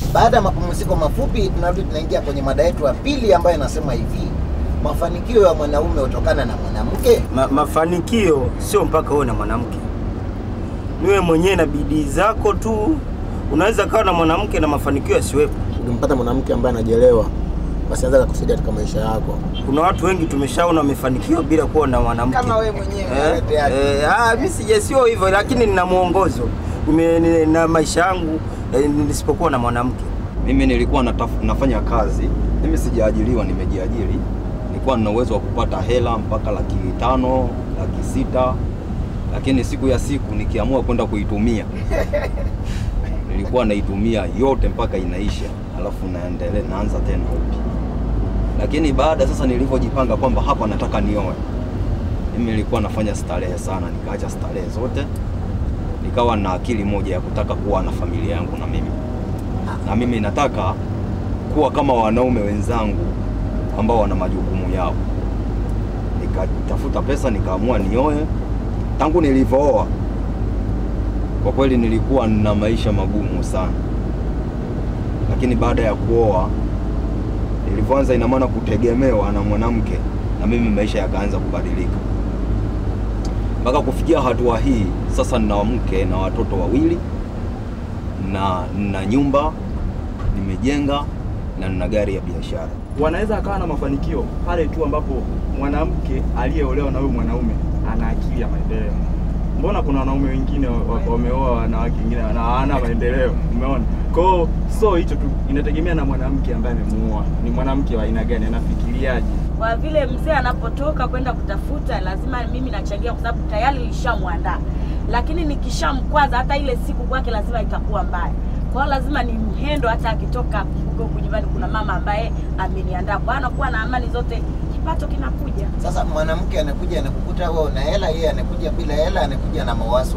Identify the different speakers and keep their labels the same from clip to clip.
Speaker 1: Baada ya mapumziko mafupi, tunarudi tunaingia kwenye mada yetu ya pili ambayo inasema hivi, mafanikio ya mwanaume hutokana na mwanamke.
Speaker 2: Ma, mafanikio sio mpaka uwe na mwanamke, niwe mwenyewe na bidii zako tu. Unaweza kawa na mwanamke na mafanikio yasiwepo.
Speaker 3: Ukimpata mwanamke ambaye anajielewa, basi anaweza kukusaidia katika maisha yako.
Speaker 2: Kuna watu wengi tumeshaona wamefanikiwa bila kuwa na mwanamke
Speaker 4: Kama wewe mwenyewe.
Speaker 2: eh, eh, ah, mimi sija sio hivyo, lakini nina mwongozo Nime- ni- na maisha yangu eh, nisipokuwa na mwanamke.
Speaker 5: Mimi nilikuwa nataf, nafanya kazi, mimi sijaajiriwa, nimejiajiri. Nilikuwa nina uwezo wa kupata hela mpaka laki tano, laki sita, lakini siku ya siku nikiamua kwenda kuitumia nilikuwa naitumia yote mpaka inaisha, alafu naendelea naanza tena upya. Lakini baada sasa nilivyojipanga kwamba hapa nataka nioe, mimi nilikuwa nafanya starehe sana, nikaacha starehe zote, nikawa na akili moja ya kutaka kuwa na familia yangu na mimi na mimi nataka kuwa kama wanaume wenzangu ambao wana majukumu yao. Nikatafuta pesa nikaamua nioe. Tangu nilivyooa, kwa kweli nilikuwa na maisha magumu sana, lakini baada ya kuoa, nilivyoanza, ina maana kutegemewa na mwanamke, na mimi maisha yakaanza kubadilika mpaka kufikia hatua hii. Sasa nina mke na watoto wawili na na nyumba nimejenga na nina gari ya biashara.
Speaker 6: wanaweza akawa na mafanikio pale tu ambapo mwanamke aliyeolewa na huyu mwanaume ana akili ya maendeleo. Mbona kuna wanaume wengine wa- wa- wameoa wanawake wengine na hawana maendeleo? Umeona? Kwa hiyo so hicho tu inategemea na mwanamke ambaye amemuoa, ni mwanamke wa aina gani, anafikiriaje.
Speaker 7: kwa vile mzee anapotoka kwenda kutafuta, lazima mimi nachangia, kwa sababu tayari nilishamwandaa. Lakini nikishamkwaza, hata ile siku kwake lazima itakuwa mbaya. Kwa hiyo lazima ni mhendo, hata akitoka huko huku nyumbani, kuna mama ambaye ameniandaa, kwa hiyo anakuwa na amani zote, kipato kinakuja.
Speaker 1: Sasa mwanamke anakuja anakukuta wewe una hela, yeye anakuja bila hela, anakuja na mawazo,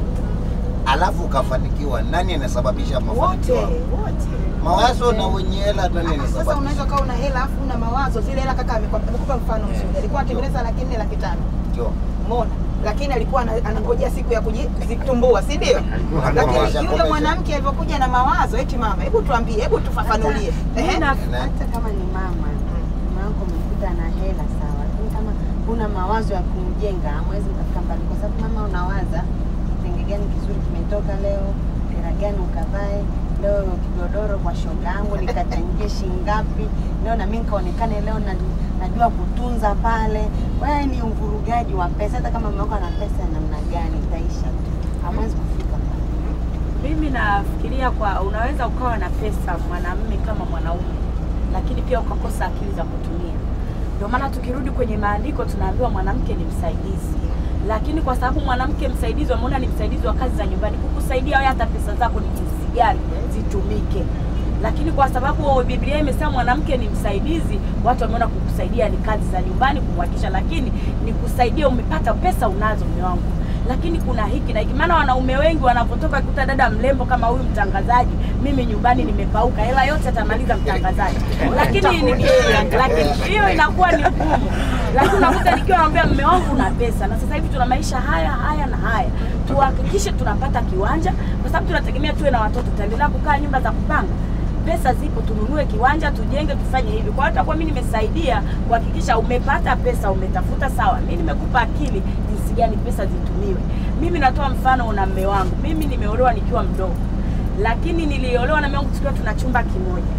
Speaker 1: alafu ukafanikiwa. Nani anasababisha
Speaker 4: Wote,
Speaker 1: mafanikio? hapo?
Speaker 4: wote.
Speaker 1: Mawazo na wenye hela, nani
Speaker 4: Sasa
Speaker 1: anasababisha?
Speaker 4: unaweza ukawa una hela afu una mawazo. Zile hela kaka amekupa amekupa mfano mzuri. Alikuwa anatengeneza laki nne laki tano.
Speaker 1: Ndio.
Speaker 4: Umeona? Lakini alikuwa ana- anangojea siku ya kujitumbua, si ndio? Lakini
Speaker 1: Komesha,
Speaker 4: yule
Speaker 1: komesha.
Speaker 4: mwanamke alivyokuja na mawazo, eti mama, hebu tuambie, hebu tufafanulie. Ehe.
Speaker 1: Na-
Speaker 8: hata kama ni mama mama yako umekuta na hela sawa, lakini kama una mawazo ya kumjenga hamwezi mkafika mbali, kwa sababu mama unawaza kitenge gani kizuri kimetoka leo, hela gani ukavae leo, kigodoro kwa shoga yangu nikachangie shilingi ngapi leo, na mimi nikaonekane leo na, najua kutunza pale. Kwa hiyo ni uvurugaji wa pesa. Hata kama mama yako ana pesa ya namna gani, itaisha tu, hamwezi kufika mbali.
Speaker 7: Mimi nafikiria kwa unaweza ukawa na pesa mwanamume kama mwanaume, lakini pia ukakosa akili za kutumia. Ndio maana tukirudi kwenye maandiko tunaambiwa mwanamke ni msaidizi, lakini kwa sababu mwanamke msaidizi, wameona ni msaidizi wa kazi za nyumbani, kukusaidia wewe hata pesa zako ni jinsi gani zitumike. Lakini kwa sababu Biblia imesema mwanamke ni msaidizi, watu wameona kukusaidia ni kazi za nyumbani, kumhakikisha, lakini ni kusaidia, umepata pesa unazo, mume wangu lakini kuna hiki na hiki. Maana wanaume wengi wanapotoka kuta dada mrembo kama huyu mtangazaji, mimi nyumbani nimepauka, hela yote atamaliza mtangazaji, lakini ni- lakini hiyo inakuwa ni ngumu. Lakini unakuta nikiwa naambia mume wangu una pesa, na sasa hivi tuna maisha haya haya na haya, tuhakikishe tunapata kiwanja, kwa sababu tunategemea tuwe na watoto, tutaendelea kukaa nyumba za kupanga pesa zipo, tununue kiwanja, tujenge, tufanye hivi. Kwa hiyo itakuwa mimi nimesaidia kuhakikisha umepata pesa, umetafuta sawa, mimi nimekupa akili jinsi gani pesa zitumiwe. Mimi natoa mfano, una mme wangu, mimi nimeolewa nikiwa mdogo, lakini niliolewa na mume wangu tukiwa tuna chumba kimoja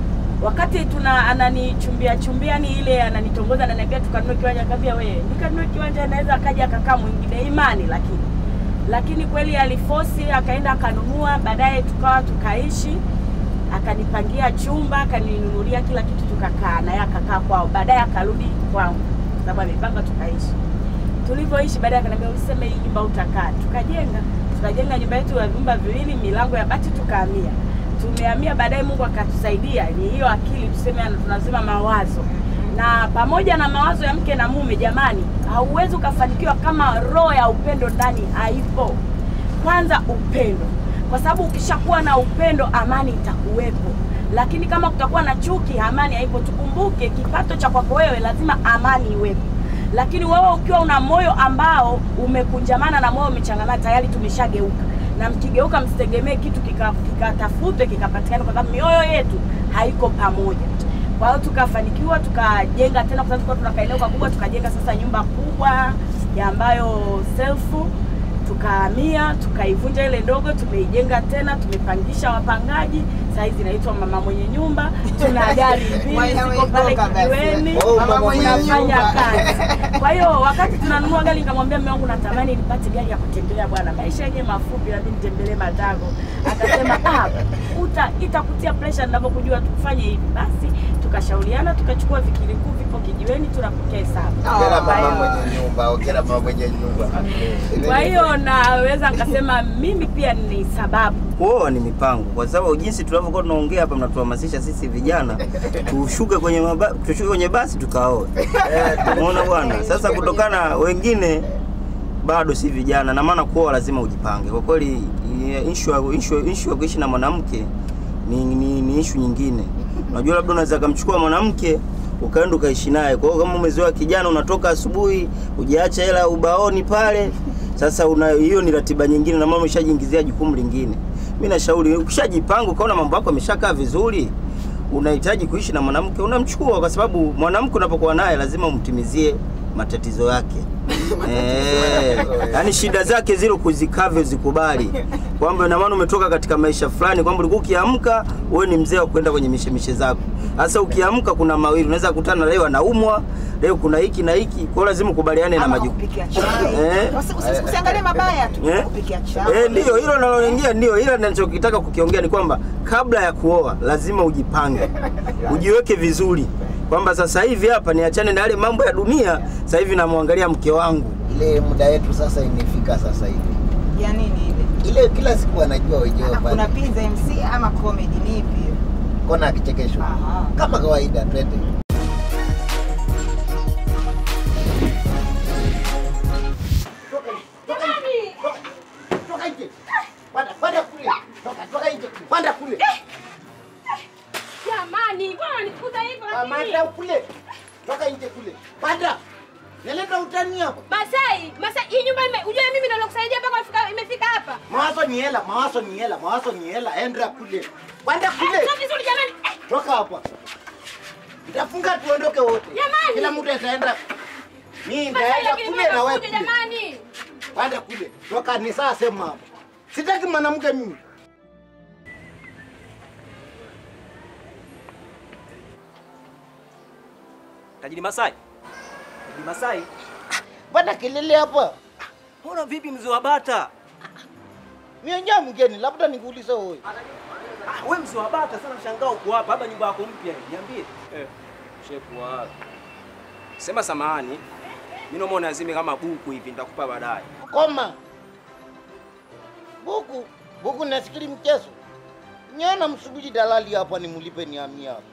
Speaker 7: wakati tuna ananichumbia chumbia ni ile ananitongoza ananiambia tukanunue kiwanja, nikamwambia wewe nikanunue kiwanja, naweza akaja akakaa mwingine imani, lakini lakini kweli alifosi akaenda akanunua, baadaye tukawa tukaishi, akanipangia chumba, akaninunulia kila kitu, tukakaa naye akakaa kwao, baadaye akarudi kwangu sababu amepanga, tukaishi. Tulivyoishi baadaye akaniambia useme hii nyumba utakaa, tukajenga tukajenga nyumba yetu ya vyumba viwili, milango ya bati, tukahamia tumehamia baadaye, Mungu akatusaidia. Ni hiyo akili tuseme, tunasema mawazo, na pamoja na mawazo ya mke na mume. Jamani, hauwezi ukafanikiwa kama roho ya upendo ndani haipo. Kwanza upendo, kwa sababu ukishakuwa na upendo, amani itakuwepo. Lakini kama kutakuwa na chuki, amani haipo. Tukumbuke kipato cha kwako wewe, lazima amani iwepo lakini wewe ukiwa una moyo ambao umekunjamana na moyo umechangamana, tayari tumeshageuka. na mkigeuka msitegemee kitu kika- kikatafutwe kikapatikana, kwa sababu mioyo yetu haiko pamoja. Kwa hiyo tukafanikiwa tukajenga tena, kwa sababu tulikuwa tuna kaeneo kakubwa, tukajenga sasa nyumba kubwa ya ambayo selfu tukahamia tukaivunja ile ndogo, tumeijenga tena, tumepangisha wapangaji. Saa hizi inaitwa mama mwenye nyumba. Tuna gari mbili
Speaker 4: Mwana
Speaker 7: ziko pale
Speaker 4: mwenye nyumba
Speaker 7: kijiweni,
Speaker 1: basi. Oh, mama mwenye
Speaker 7: tunafanya
Speaker 1: nyumba.
Speaker 7: kazi. Kwa hiyo wakati tunanunua gari, nikamwambia mume wangu, natamani nipate gari ya kutembelea bwana, maisha yenyewe mafupi, labda nitembelee Matango. Akasema ah, uta itakutia pressure ninavyokujua, tufanye hivi. Basi tukashauriana, tukachukua vikirikuu vipo kijiweni, tunapokea hesabu.
Speaker 1: Ongera
Speaker 7: Kwa
Speaker 1: mama
Speaker 7: hiyo-
Speaker 1: mwenye nyumba, ongera mama mwenye nyumba.
Speaker 7: kwa hiyo naweza nikasema mimi pia ni sababu
Speaker 2: Kuoa ni mipango, kwa sababu jinsi tunavyokuwa tunaongea hapa, mnatuhamasisha sisi vijana tushuke kwenye maba, tushuke kwenye basi tukaoe. Umeona bwana? Sasa kutokana wengine bado si vijana, na maana kuoa lazima ujipange. Kwa kweli issue ya- issue issue ya kuishi na mwanamke ni, ni, ni issue nyingine. Unajua, labda unaweza kumchukua mwanamke ukaenda ukaishi naye. Kwa hiyo kama umezoea kijana, unatoka asubuhi, hujaacha hela ubaoni pale, sasa una hiyo ni ratiba nyingine, na mama umeshajiingizia jukumu lingine. Mimi nashauri ukishajipanga, ukaona mambo yako yameshakaa vizuri, unahitaji kuishi na mwanamke, unamchukua, kwa sababu mwanamke unapokuwa naye lazima umtimizie matatizo yake. Eh, yaani shida zake zile kuzikavyo zikubali, kwamba ina maana umetoka katika maisha fulani, kwamba ulikuwa ukiamka wewe ni mzee wa kwenda kwenye mishemishe zako. Sasa ukiamka kuna mawili, unaweza kukutana leo anaumwa, leo kuna hiki na hiki, kwa hiyo lazima ukubaliane na
Speaker 4: Ama
Speaker 2: majukumu.
Speaker 4: kupikia chai.
Speaker 2: Eh.
Speaker 4: Usi- usi- Usiangalie mabaya tu,
Speaker 2: Eh?
Speaker 4: kupikia chai.
Speaker 2: Eh, ndio hilo naloingia, ndio ila ninachokitaka kukiongea ni kwamba kabla ya kuoa lazima ujipange, ujiweke vizuri kwamba sasa hivi hapa niachane na yale mambo ya dunia, sasa hivi namwangalia mke wangu.
Speaker 1: Ile muda yetu sasa imefika sasa hivi.
Speaker 4: Ya nini ile?
Speaker 1: Ile kila siku anajua wenyewe
Speaker 4: Ah, Kuna
Speaker 1: pale.
Speaker 4: pizza MC ama comedy ni ipi?
Speaker 1: Kona ya kichekesho.
Speaker 4: Aha.
Speaker 1: Kama kawaida twende. Toka nje. Panda, panda kule. Toka, toka nje. Panda kule.
Speaker 9: Jamani, bwana nikuta hivyo
Speaker 1: Panda kule. Toka nje kule. Panda. Naleta utani hapa.
Speaker 9: Masai, Masai, hii nyumba ime, ujue mimi ndo nakusaidia mpaka imefika imefika hapa.
Speaker 1: Mawazo ni hela, mawazo ni hela, mawazo ni hela. Enda kule. Panda kule.
Speaker 9: Sio vizuri jamani. Eh,
Speaker 1: Toka hapa. Nitafunga tuondoke wote.
Speaker 9: Jamani.
Speaker 1: Kila mtu ataenda. Mimi
Speaker 9: Masai
Speaker 1: nitaenda
Speaker 9: lakini
Speaker 1: kule na wewe
Speaker 9: kuja
Speaker 1: kule.
Speaker 9: jamani.
Speaker 1: Panda kule. Toka ni saa sema hapa. Sitaki mwanamke mimi.
Speaker 10: Tajiri Masai. Tajiri Masai.
Speaker 1: Panda kelele hapa.
Speaker 10: Mbona vipi mzee wa bata?
Speaker 1: Mimi nyaa mgeni, labda nikuulize wewe.
Speaker 10: Ah, wewe mzee wa bata sana mshangao uko hapa. Hapa nyumba yako mpya hii. Niambie.
Speaker 11: Eh, shepu wapi? Sema samahani. Mimi naomba unazime kama buku hivi nitakupa baadaye.
Speaker 1: Koma. Buku, buku nasikili mchezo. Nyana msubiri dalali hapa nimlipe nihamia hapa.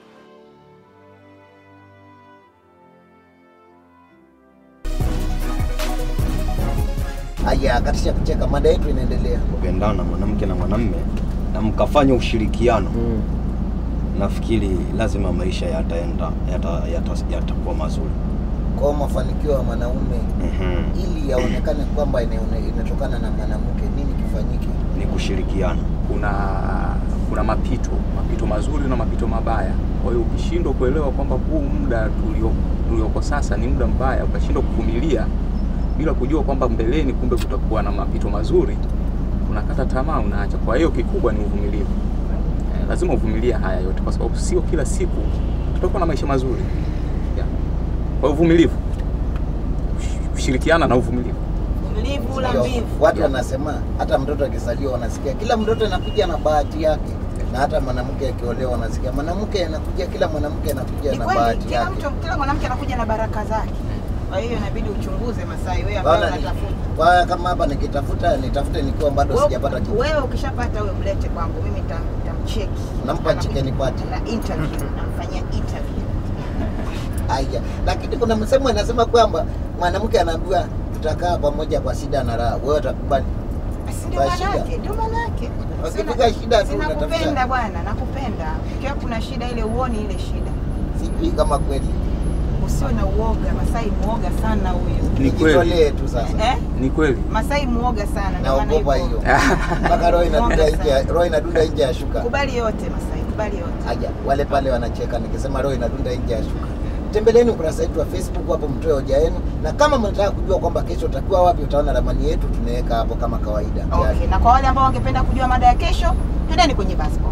Speaker 1: Aya, katisha kucheka, mada yetu inaendelea.
Speaker 5: kupendana mwanamke na mwanamme na mkafanya ushirikiano nafikiri lazima maisha yataenda yatakuwa yata, yatakuwa mazuri
Speaker 1: Kwa mafanikio ya mwanaume
Speaker 5: Mhm.
Speaker 1: ili yaonekane kwamba inaone- inatokana na mwanamke, nini kifanyike?
Speaker 5: ni kushirikiana
Speaker 12: kuna kuna mapito mapito mazuri na mapito mabaya. Kwa hiyo ukishindwa kuelewa kwamba huu muda tulio tulioko sasa ni muda mbaya, ukashindwa kuvumilia bila kujua kwamba mbeleni kumbe kutakuwa na mapito mazuri, unakata tamaa, unaacha. Kwa hiyo kikubwa ni uvumilivu. Eh, lazima uvumilie haya yote, kwa sababu sio kila siku tutakuwa na maisha mazuri yeah. Kwa hiyo uvumilivu, Kush- kushirikiana na uvumilivu.
Speaker 4: Mlivu la
Speaker 1: Ndio,
Speaker 4: mbivu.
Speaker 1: Watu wanasema hata mtoto akizaliwa wanasikia kila mtoto anakuja na bahati yake, na hata mwanamke akiolewa wanasikia mwanamke anakuja, kila mwanamke anakuja
Speaker 4: Ni
Speaker 1: na
Speaker 4: kweli,
Speaker 1: bahati
Speaker 4: kila
Speaker 1: yake.
Speaker 4: mtu kila mwanamke anakuja na baraka zake. Kwa hiyo inabidi uchunguze Masai, wewe ambaye
Speaker 1: Bwana, ni-
Speaker 4: unatafuta.
Speaker 1: kwa kama hapa nikitafuta nitafute nikiwa bado
Speaker 4: Wewe-
Speaker 1: sijapata kitu.
Speaker 4: Wewe ukishapata wewe mlete kwangu, mimi nitam- nitamcheki.
Speaker 1: Nampa chicken party.
Speaker 4: Na interview, namfanyia interview.
Speaker 1: Aya, lakini kuna msemo anasema kwamba mwanamke anaambiwa tutakaa pamoja kwa shida na raha, wewe utakubali?
Speaker 4: Basi ndio
Speaker 1: Kwa
Speaker 4: maana
Speaker 1: shida.
Speaker 4: yake, ndio maana yake.
Speaker 1: Wakifika shida tu
Speaker 4: Sina
Speaker 1: unatafuta.
Speaker 4: kupenda bwana, nakupenda. Ikiwa kuna shida ile uoni ile shida.
Speaker 1: Sijui kama kweli
Speaker 4: Usiwe na uoga, Masai muoga sana huyu.
Speaker 12: Ni kweli.
Speaker 1: Nijitolee tu sasa.
Speaker 4: Eh?
Speaker 12: Ni kweli.
Speaker 4: Masai muoga sana. ndio maana
Speaker 1: Naogopa
Speaker 4: yuko-
Speaker 1: hiyo. Mpaka roho inadunda
Speaker 4: Muoga
Speaker 1: nje, ya- roho inadunda nje ya shuka.
Speaker 4: Kubali yote Masai, kubali yote.
Speaker 1: Aja, wale pale wanacheka nikisema roho inadunda nje ya shuka. Tembeleni ukurasa wetu wa Facebook hapo, mtoe hoja yenu, na kama mnataka kujua kwamba kesho utakuwa wapi, utaona ramani yetu tunaweka hapo kama kawaida.
Speaker 4: Okay, na kwa wale ambao wangependa kujua mada ya kesho, twendeni kwenye Basco.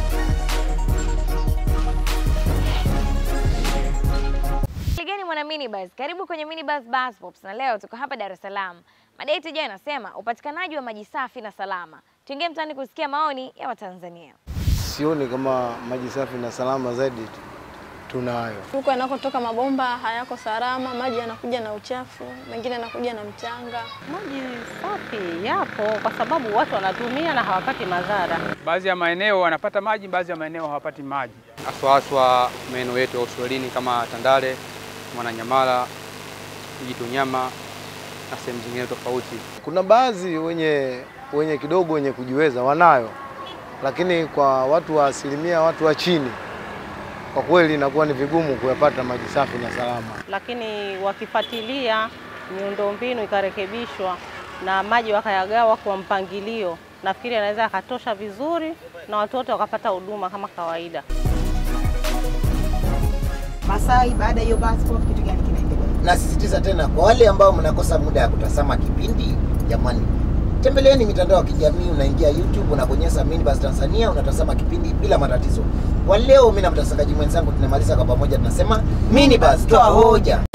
Speaker 13: Ligani mwana minibus, karibu kwenye minibus bus pops, na leo tuko hapa Dar es Salaam. Mada yetu ijayo inasema upatikanaji wa maji safi na salama. Tuingie mtaani kusikia maoni ya Watanzania.
Speaker 14: Sioni kama maji safi na salama zaidi tu- tunayo.
Speaker 15: Huko yanakotoka mabomba hayako salama, maji yanakuja na uchafu, mengine yanakuja na mchanga.
Speaker 16: Maji safi yapo kwa sababu watu wanatumia na hawapati madhara.
Speaker 17: Baadhi ya maeneo wanapata maji, baadhi ya maeneo hawapati maji, haswa haswa maeneo yetu ya uswahilini kama Tandale, Mwananyamala, Kijitonyama na sehemu zingine tofauti.
Speaker 14: Kuna baadhi wenye wenye kidogo wenye kujiweza wanayo, lakini kwa watu wa asilimia watu wa chini, kwa kweli inakuwa ni vigumu kuyapata maji safi na salama.
Speaker 16: Lakini wakifuatilia miundombinu ikarekebishwa na maji wakayagawa kwa mpangilio, nafikiri anaweza yakatosha vizuri na watu wote wakapata huduma kama kawaida.
Speaker 4: Masai, baada ya hiyo Basco, kitu gani kinaendelea?
Speaker 1: Nasisitiza tena kwa wale ambao mnakosa muda ya kutazama kipindi, jamani, tembeleeni mitandao ya kijamii. Unaingia YouTube, unabonyeza Minibus Tanzania, unatazama kipindi bila matatizo. Kwa leo, mimi na mtangazaji mwenzangu tunamaliza kwa pamoja, tunasema Minibus, toa hoja.